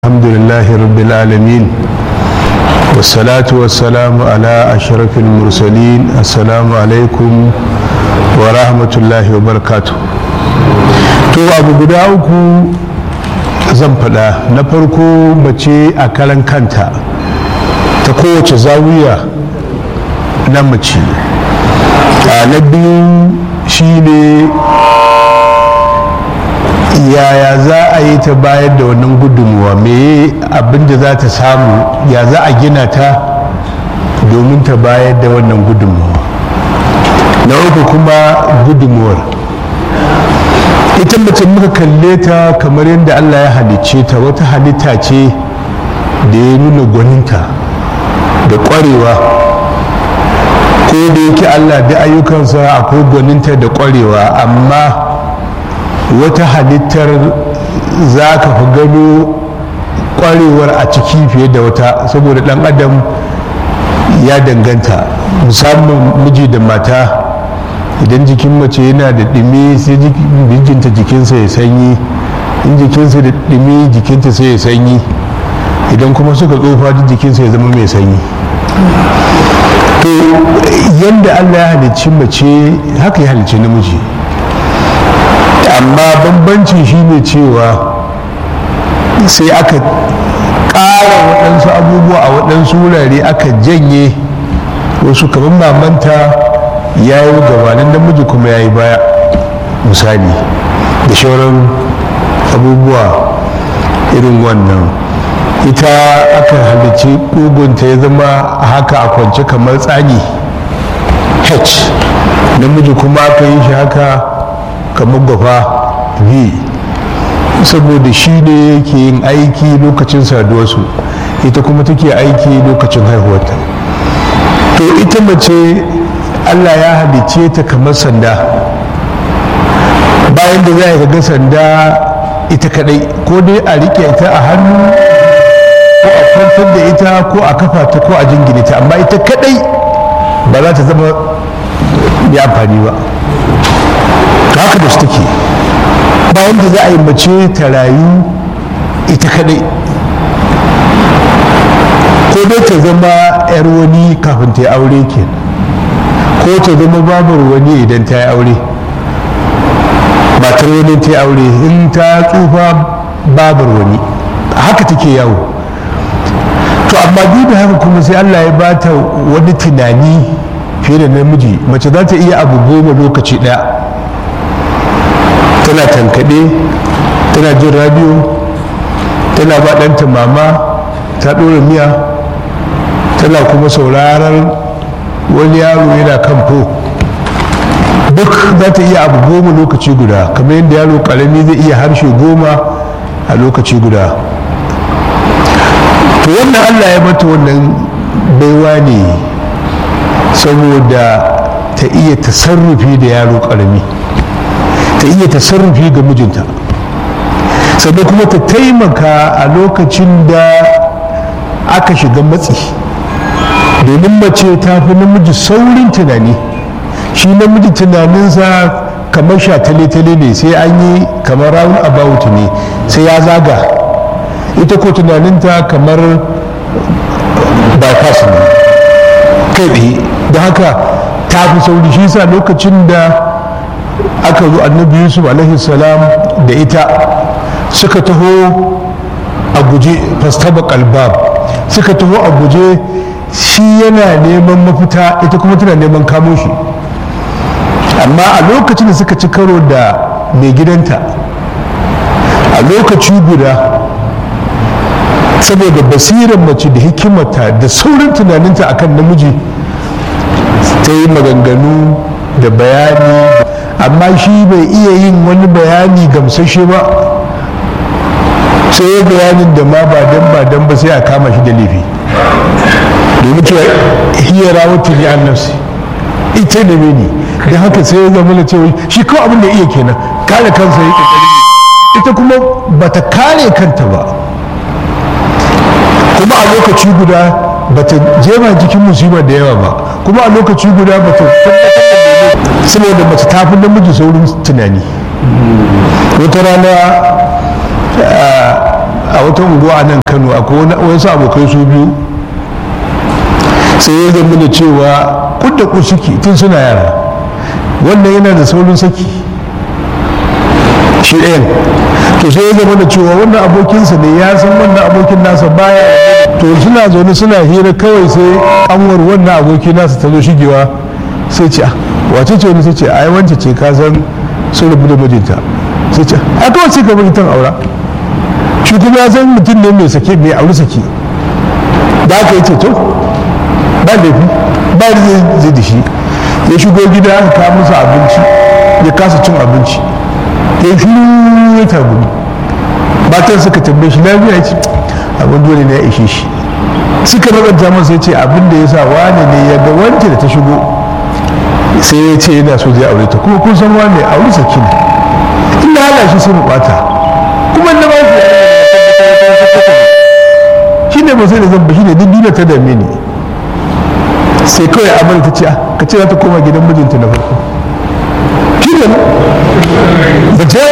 الحمد لله رب العالمين والصلاة والسلام على أشرف المرسلين السلام عليكم ورحمة الله وبركاته to abu guda uku zan faɗa na farko mace a karan kanta ta kowace zawiya na mace na biyu shine yaya za a yi ta bayar da wannan gudunmuwa me abin da za ta samu ya za a gina ta domin ta bayar da wannan gudunmuwa na uku kuma gudunmuwar ita mace muka kalle ta kamar yadda allah ya halicce ta wata halitta ce da ya nuna gwaninta da ƙwarewa ko da yake allah da ayyukansa akwai gwaninta da ƙwarewa amma wata halittar za ka fi gano kwarewar a ciki fiye da wata saboda dan adam ya danganta musamman miji da mata idan jikin mace yana da ɗumi sai jikinta jikinsa ya sanyi in jikinsa da ɗumi jikinta sai ya sanyi idan kuma suka tsofa duk jikinsa ya zama mai sanyi to yadda allah ya halicci mace haka ya halicci namiji amma bambancin shine cewa sai aka ƙara waɗansu abubuwa a waɗansu wurare aka janye wasu kamar mamanta ya yi gabanin namiji kuma ya yi baya misali da shauran abubuwa irin wannan ita aka halicci ƙugunta ya zama haka a kwance kamar tsani h namiji kuma aka yi shi haka kamar gwafa v saboda shi ne yake yin aiki lokacin saduwarsu ita kuma take aiki lokacin haihuwarta to ita mace allah ya halicce ta kamar sanda bayan da za a ga sanda ita kadai ko dai a rike ta a hannu ko a kwantar da ita ko a kafa ta ko a jingine ta amma ita kadai ba za ta zama mai amfani ba haka da su take bayan da za a yi mace ta rayu ita kadai ko dai ta zama 'yar wani kafin ta yi aure ke ko ta zama babar wani idan ta yi aure matar wani ta yi aure in ta tsufa babar wani haka take yawo to amma duk da haka kuma sai allah ya bata wani tunani fiye da namiji mace za ta iya abu goma lokaci ɗaya tana tankaɗe tana jin radio tana ba ɗanta mama ta ɗora miya tana kuma sauraron wani yaro yana kan fo duk za ta iya abu goma lokaci guda kamar yadda yaro ƙarami zai iya harshe goma a lokaci guda to wannan allah ya mata wannan baiwa ne saboda ta iya tasarrufi da yaro ƙarami ta iya tasarrufi ga mijinta sannan kuma ta taimaka a lokacin da aka shiga matsi domin mace ta fi namiji saurin tunani shi namiji tunaninsa kamar shatale-tale ne sai an yi kamar round about ne sai ya zaga ita ko tunaninta kamar bypass ne kai tsaye da haka ta fi sauri shi sa lokacin da aka zo annabi yusuf alaihi salam da ita suka taho a guje fastaba kalbab suka taho a guje shi yana neman mafita ita kuma tana neman kamo shi amma a lokacin da suka ci karo da mai gidanta a lokaci guda saboda basirar mace da hikimata da saurin tunaninta akan namiji ta yi maganganu da bayani amma shi bai iya yin wani bayani gamsashe ba sai ya bayanin da ma ba dan ba dan ba sai a kama shi da laifi domin cewa hiya rawatu ni an nafsi ita ne ne da haka sai ya zama da cewa shi kawai abin da iya kenan kare kansa ya kokari ita kuma bata kare kanta ba kuma a lokaci guda bata jema jikin musiba da yawa ba kuma a lokaci guda bata saboda mace ta fi namiji saurin tunani wata rana a wata unguwa a nan kano akwai wasu abokai su biyu sai ya zama da cewa kudda ku suke tun suna yara wannan yana da saurin saki shi ɗayan to sai ya zama da cewa wannan abokinsa ne ya san wannan abokin nasa baya to suna zaune suna hira kawai sai kanwar wannan aboki nasa ta zo shigewa sai ce wace ce wani sai ce ai wance ce ka san sun rabu da mijinta sai ce a kawai sai ka bari tan aura shi kuma ya san mutum ne mai sake mai auri sake da aka yi ce to ba laifi ba da zai da shi ya shigo gida aka kawo masa abinci ya kasa cin abinci ya shiru ya tabu matan suka tambaye shi lafiya ya ce abin dole ne ya ishe shi suka rabanta masa ya ce abin da ya sa wane ne ya ga wance da ta shigo sai ya ce yana so zai aure ta kuma kun san wane aure saki ne ina hana shi sai mu bata kuma na ba shi shi ne ba sai da zan ba shi ne duk duniya ta dame ni sai kawai amal ta ce ka ce za ta koma gidan mijinta na farko shi ne ba ta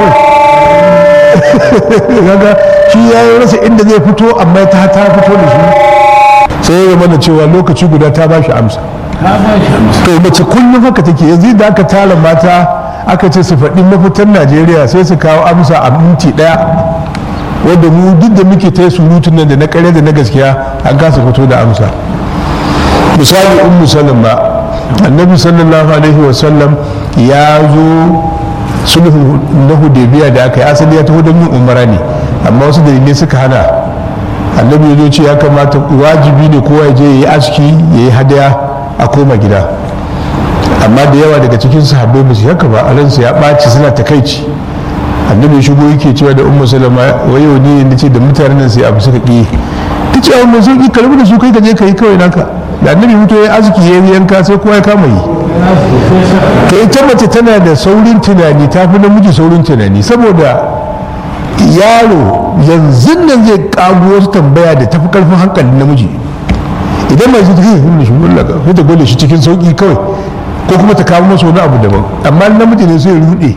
yi kaga shi ya yi rasa inda zai fito amma ta ta fito da shi sai ya zama da cewa lokaci guda ta ba shi amsa to mace kullum haka take yanzu da aka tara mata aka ce su faɗi mafitan najeriya sai su kawo amsa a minti ɗaya wanda mu duk da muke ta surutun nan da na ƙarya da na gaskiya an kasa fito da amsa misali ummu salama annabi sallallahu alaihi wasallam ya zo sulhu na hudaybiya da aka yi asali ya taho don yin umara ne amma wasu dalilai suka hana annabi ya zo ce ya kamata wajibi ne kowa ya je ya yi aski ya yi hadaya a koma gida amma da yawa daga cikin sahabbai ba su haka ba a ransu ya ɓaci suna takaici annabi ya shigo yake cewa da ummu salama wayo ne ne ce da mutanen nan sai abu suka ƙi ta ce a mai sauƙi karbi da su kai ka je ka yi kawai naka da annabi mutu ya aski ya yi yanka sai kowa ya kama yi to ita mace tana da saurin tunani ta fi namiji saurin tunani saboda yaro yanzu nan zai kago wasu tambaya da tafi karfin hankalin namiji idan mai zai tafi yin shi mullaka sai ta gole shi cikin sauki kawai ko kuma ta kawo masa wani abu daban amma namiji ne sai rude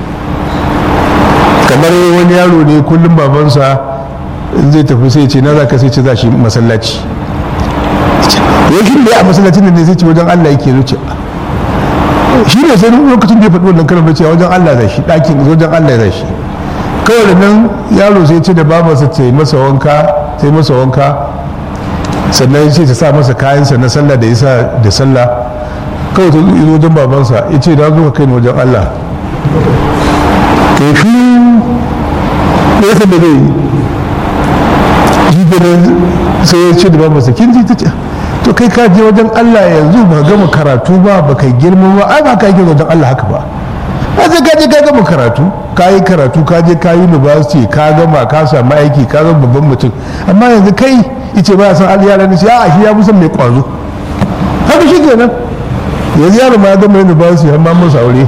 kamar wani yaro ne kullum babansa in zai tafi sai ce na za ka sai ce za shi masallaci yakin da a masallacin ne sai ce wajen Allah yake zuci shi ne sai lokacin da ya faɗi wannan kalmar cewa wajen Allah zai shi ɗakin wajen Allah zai shi kawai da nan yaro sai ce da babarsa ta yi masa wanka ta yi masa wanka sannan ce ta sa masa kayansa na sallah da yasa da sallah kawai ta zo wajen babansa ya ce da zo ka kai ni wajen Allah kai fi da ya da zai yi sai ya ce da babarsa kin ji ta ce to kai ka je wajen Allah yanzu ba gama karatu ba ba kai girma ba ai ba ka yi wajen Allah haka ba ba sai ka je ka gama karatu ka yi karatu ka je ka yi university ka gama ka samu aiki ka zama babban mutum amma yanzu kai ice ba san Allah yaran shi a shi ya fi son mai kwazo haka shi kenan yanzu yaro ma ya gama university har ma masa aure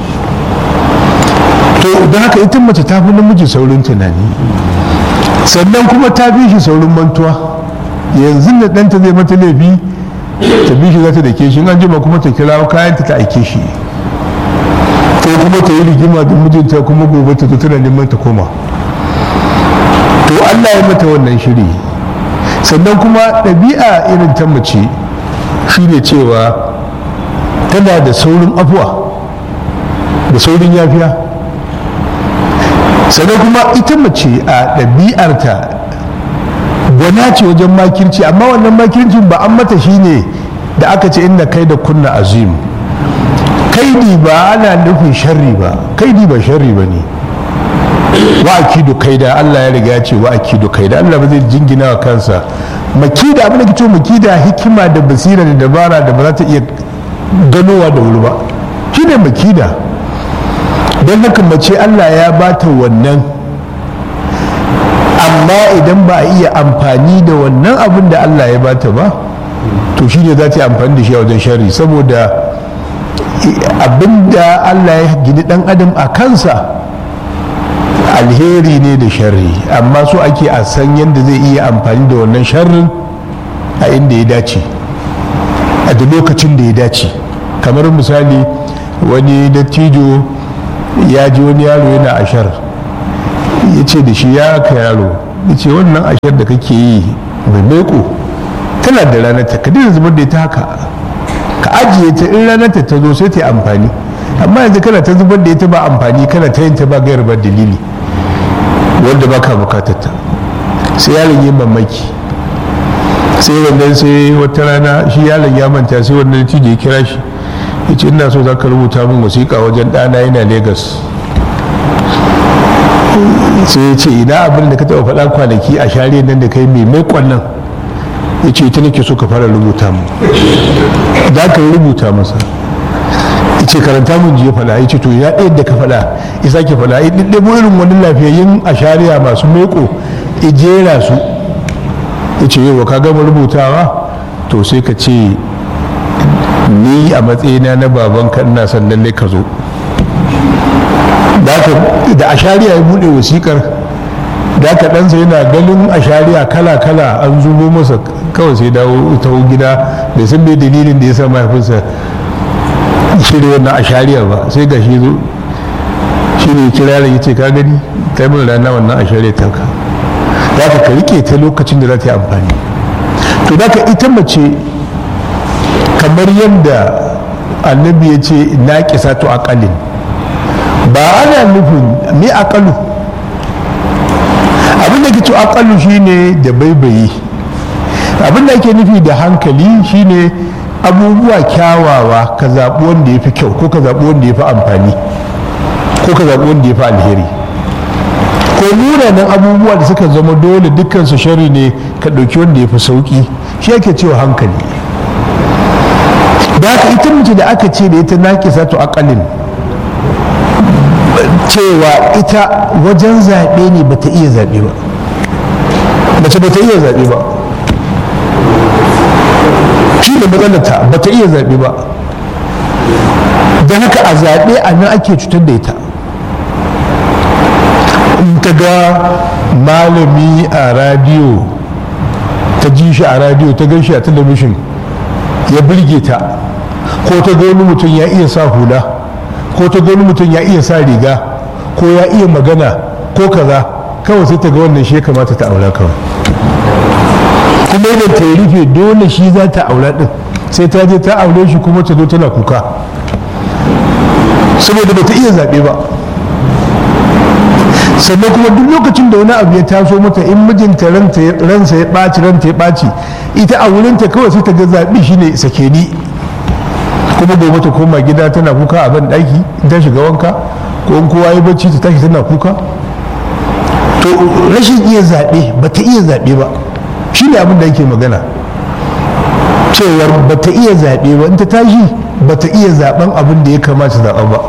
to da haka ita mace ta fi namiji saurin tunani sannan kuma ta fi shi saurin mantuwa yanzu da ɗanta zai mata laifi ta bi shi za ta dake shi an jima kuma ta kira kayanta ta aike shi ko kuma ta yi rigima da mijinta kuma gobe ta zo tana neman ta koma to allah ya mata wannan shiri sannan kuma ɗabi'a irin ta mace shine cewa tana da saurin afuwa da saurin yafiya sannan kuma ita mace a ɗabi'arta gwana ce wajen makirci amma wannan makircin ba an mata shine da aka ce inda kai da kunna azim kaidi ba ana nufin sharri ba kaidi ba sharri ba ne wa akidu kaida Allah ya riga ya ce wa akidu kaida Allah ba zai jingina wa kansa makida abin da ke cewa makida hikima da basira da dabara da ba za ta iya ganowa da wuri ba shine makida don haka mace Allah ya bata wannan amma idan ba a iya amfani da wannan abin da Allah ya bata ba to shi ne za ta yi amfani da shi a wajen shari saboda abin da Allah ya gini dan adam a kansa alheri ne da sharri amma so ake a san yadda zai iya amfani da wannan sharrin a inda ya dace a da lokacin da ya dace kamar misali wani dattijo ya ji wani yaro yana ashar ya ce da shi ya ka yaro ya ce wannan ashar da kake yi mai maiko tana da ranar ta ka dina zubar da ita haka ka ajiye ta in ranar ta zo sai ta yi amfani amma yanzu kana ta zubar da ita ba amfani kana ta yin ta ba gayar ba dalili wanda ba ka bukatar ta sai yaron yi mamaki sai wannan sai wata rana shi yaron ya manta sai wannan cije ya kira shi ya ce ina so za ka rubuta min wasiƙa wajen ɗana yana Legas. sai ya ce ina abin da ka taɓa faɗa kwanaki a share nan da kai mai mai nan ya ce ita nake so ka fara rubuta mu za ka rubuta masa ya ce karanta mun ji ya faɗa ya ce to ya ɗaya da ka faɗa ya sake faɗa ya ɗiɗɗabo irin wani lafiyayyun a shari'a masu meko ya jera su ya ce yau ka gama rubutawa to sai ka ce ni a matsayina na babanka ina son lallai ka zo da a shari'a ya buɗe wasikar da aka ɗansa yana ganin a shari'a kala-kala an zubo masa kawai sai dawo ta gida bai san mai dalilin da ya sa mahaifinsa shirya wannan a shari'a ba sai ga shi zo shi ne kira ya ce ka gani ta yi rana wannan a shari'a ta ka da ka ka rike ta lokacin da za ta yi amfani to da ka ita mace kamar yadda annabi ya ce na kisa to akalin ba ana nufin me akalu abin da ke to akalu shine da baibayi abin da ake nufi da hankali shine abubuwa kyawawa ka zaɓi wanda ya fi kyau ko ka zaɓi wanda ya fi amfani ko ka zaɓi wanda ya fi alheri ko munanan abubuwa da suka zama dole dukkan su shari ne ka ɗauki wanda ya fi sauƙi shi ake cewa hankali da haka ita mace da aka ce da ita naƙisa to akalin cewa ita wajen zaɓe ne ba ta iya zaɓe ba mace ba ta iya zaɓe ba shi da matsalarta ba ta iya zaɓe ba don haka a zaɓe a nan ake cutar da ita in ta ga malami a radiyo ta ji shi a radiyo ta gan shi a talabishin ya birge ta ko ta ga wani mutum ya iya sa hula ko ta ga wani mutum ya iya sa riga ko ya iya magana ko kaza kawai sai ta ga wannan shi ya kamata ta aura kawai kuma idan ta rufe dole shi za ta aura din sai ta je ta aure shi kuma ta zo tana kuka saboda ba ta iya zaɓe ba sannan kuma duk lokacin da wani abu ya taso mata in mijinta ransa ya ɓaci ranta ya ɓaci ita a wurinta kawai sai ta ga zaɓi shine sake ni kuma gobe ta koma gida tana kuka a ban ɗaki ta shiga wanka ko in kowa ya bacci ta tashi tana kuka to rashin iya zaɓe ba ta iya zaɓe ba shi ne abin da yake magana cewar ba ta iya zaɓe ba in ta tashi ba ta iya zaɓen abin da ya kamata zaɓa ba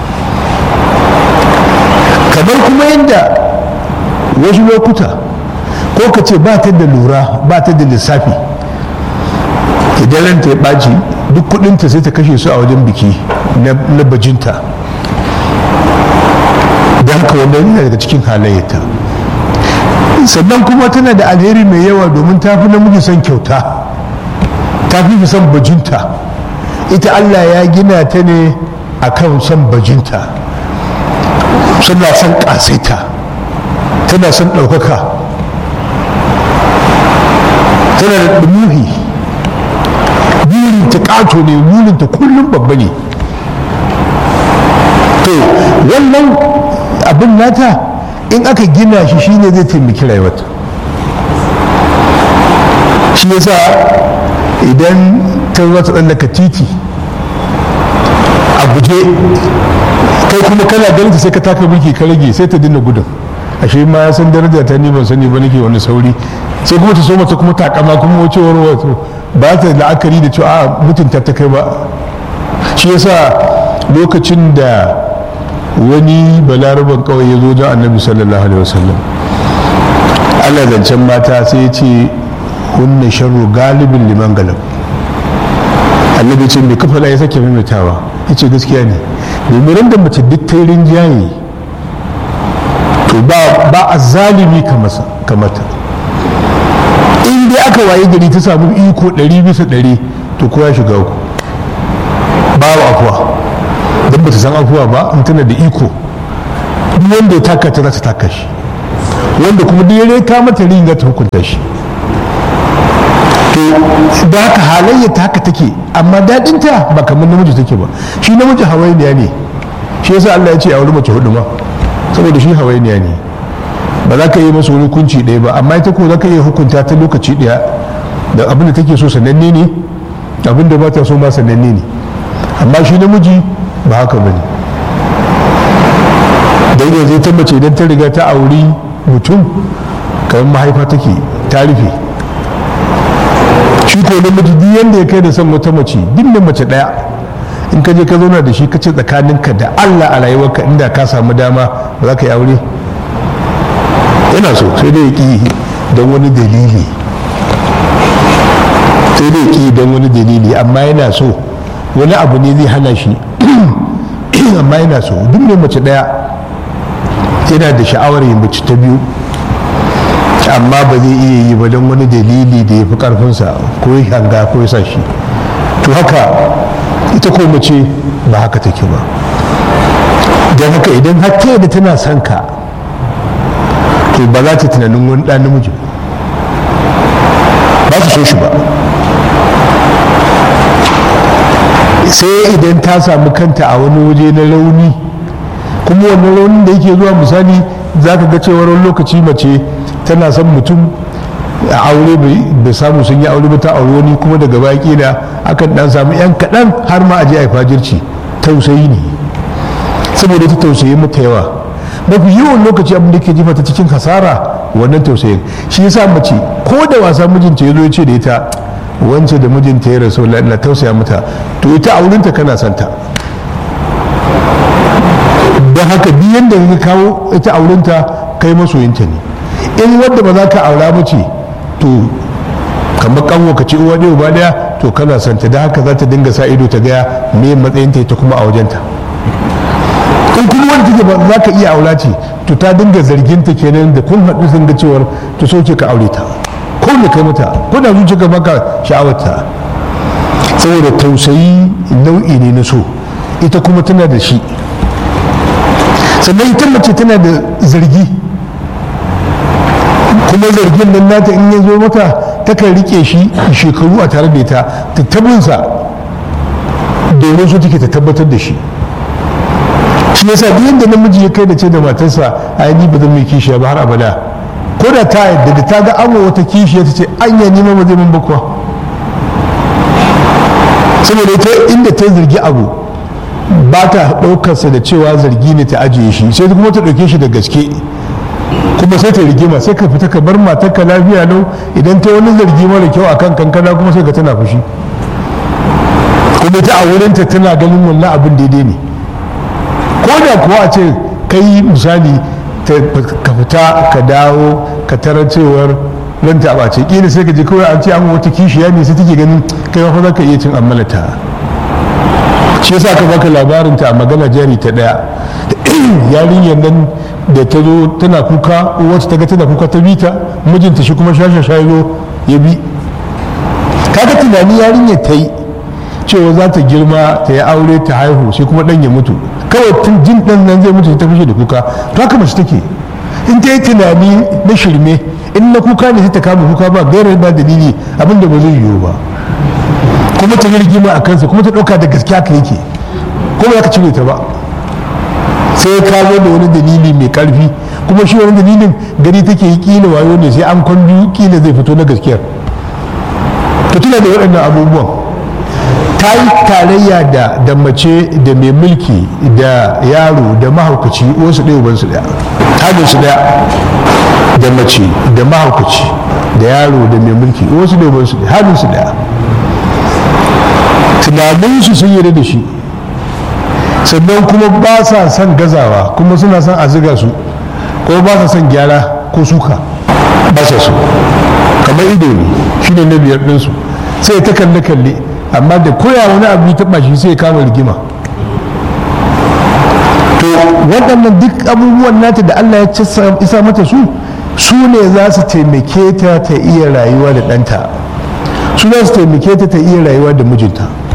kamar kuma yadda wasu lokuta ko ka ce ba ta da lura ba ta da lissafi idan ranta ya ɓaci duk kudinta sai ta kashe su a wajen biki na bajinta don haka wannan yana daga cikin halayyata sannan kuma tana da alheri mai yawa domin ta fi namiji son kyauta ta fi son bajinta ita allah ya gina ta ne akan son bajinta suna son ƙasaita tana son ɗaukaka tana da ɗumuhi burinta ƙato ne burinta kullum babba ne to wannan abin nata in aka gina shi shine zai taimaki rayuwarta shi yasa idan ta zo ta tsallaka titi a guje kai kuma kana ganin sai ka taka mulki ka rage sai ta dinna gudun ashe ma ya san daraja ta ni ban sani ba nake wani sauri sai kuma ta so mata kuma takama kuma wacewar wato ba ta la'akari da cewa a mutunta ta kai ba shi yasa lokacin da wani balaraban kawai ya zo don annabi sallallahu alaihi wasallam ana zancen mata sai ya ce hunna sharru galibin liman galab annabi ce mai kafa ya sake maimaitawa ya ce gaskiya ne domin da mace duk ta rinjaye to ba a zalimi kamata in dai aka waye gari ta samu iko ɗari bisa ɗari to ko ya shiga ku babu afuwa don ba ta san afuwa ba in tana da iko duk wanda ya taka ta za ta taka shi wanda kuma duk ya ka mata rin za ta hukunta shi to da haka halayyar ta haka take amma daɗinta ba kamar namiji take ba shi namiji hawainiya ne shi yasa Allah ya ce a wuri mace hudu ma saboda shi hawainiya ne ba za ka yi masa wani hukunci ɗaya ba amma ita ko za ka iya hukunta ta lokaci ɗaya da abin da take so sananne ne abin da ba ta so ma sananne ne amma shi namiji ba haka ba ne don yanzu ta mace idan ta riga ta auri mutum kamar mahaifa take ta rufe shi ko namiji duk yanda ya kai da son wata mace duk da mace ɗaya in ka je ka zauna da shi ka ce tsakaninka da allah a rayuwarka inda ka samu dama ba za ka yi aure yana so sai dai ya ƙi don wani dalili sai dai ya ƙi don wani dalili amma yana so wani abu ne zai hana shi amma yana so duk mai mace ɗaya yana da sha'awar yin mace ta biyu amma ba zai iya yi ba don wani dalili da ya fi ƙarfinsa ko ya hanga ko ya sa shi to haka ita ko mace ba haka take ba don haka idan har ta da tana son ka to ba za ta tunanin wani ɗan namiji ba su so shi ba sai idan ta samu kanta a wani waje na rauni kuma wannan raunin da yake zuwa misali za ka ga cewar wani lokaci mace tana son mutum a aure bai samu sun yi aure ba ta aure wani kuma daga baki da akan dan samu yan kaɗan har ma a je a yi fajirci tausayi ne saboda ta tausayi mata yawa mafi yawan lokaci abin da ke jefa ta cikin hasara wannan tausayin shi yasa mace ko da wasa mijinta ya zo ya ce da ita wance da mijinta ya rasu na tausaya mata to ita aurinta kana santa don haka duk yadda ka kawo ita aurinta kai masoyinta ne in wadda ba za ka aura mace to kamar kanwa ka ce uwa ɗaya uba ɗaya to kana santa da haka za ta dinga sa ido ta gaya me matsayinta ita kuma a wajenta in kuma wanda take ba za ka iya aura ce to ta dinga zargin ta kenan da kun haɗu sun ga cewar ta soke ka aure ta ko me kai mata ko da zuciya ka baka sha'awarta saboda tausayi nau'i ne na so ita kuma tana da shi sannan ita mace tana da zargi kuma zargin nan nata in ya zo mata takan rike shi shekaru a tare da ita ta tabinsa domin su take ta tabbatar da shi shi yasa duk yadda namiji ya kai da ce da matarsa ai ni ba zan mai kishiya ba har abada ko da ta yadda da ta ga amo wata kishiya ta ce anya ni ma ba zai min bakwa saboda ita inda ta zargi abu ba ta ɗaukarsa da cewa zargi ne ta ajiye shi sai kuma ta ɗauke shi da gaske kuma sai ta rigima sai ka fita ka bar matarka lafiya lau idan ta wani zargi mara kyau akan kankana kuma sai ka tana fushi kuma ta a wurinta tana ganin wannan abin daidai ne ko da kuwa a ce kai misali ka fita ka dawo ka tarar cewar ranta ba ce kila sai ka je kawai an ce an wata kishiya ne sai take ganin kai ma fa za ka iya cin ammalata shi yasa ka baka labarin ta a magana jari ta daya yarinyar nan da ta zo tana kuka wacce ta ga tana kuka ta bita mijinta shi kuma shasha shayo ya bi kaga tunani yarinyar ta yi cewa za ta girma ta yi aure ta haihu sai kuma dan ya mutu kawai tun jin dan nan zai mutu ta fashe da kuka to haka mace take in ta yi tunani na shirme in na kuka ne sai ta kama kuka ba gairar ba dalili abinda ba zai yiwu ba kuma ta yi rigima a kansa kuma ta ɗauka da gaskiya ka yake kuma ya ka cire ta ba sai ya kawo da wani dalili mai karfi kuma shi wani dalilin gari take yi kila wayo ne sai an kwan biyu kila zai fito na gaskiyar to tuna da waɗannan abubuwan ta yi tarayya da da mace da mai mulki da yaro da mahaukaci wasu ɗaya ubansu ɗaya hajjin su ɗaya da mace da mahaukaci da yaro da mai mulki wasu ɗaya ubansu ɗaya hajjin su ɗaya tunaninsu sun yi da shi sannan kuma ba sa son gazawa kuma suna son a ziga su ko ba sa son gyara ko suka ba sa su kamar ido ne shi ne na biyar ɗinsu sai ta kalle kalle amma da koya wani abu ta taɓa shi sai kama rigima to waɗannan duk abubuwan nata da allah ya isa mata su su ne za su taimake ta ta iya rayuwa da ɗanta su za su taimake ta ta iya rayuwa da mijinta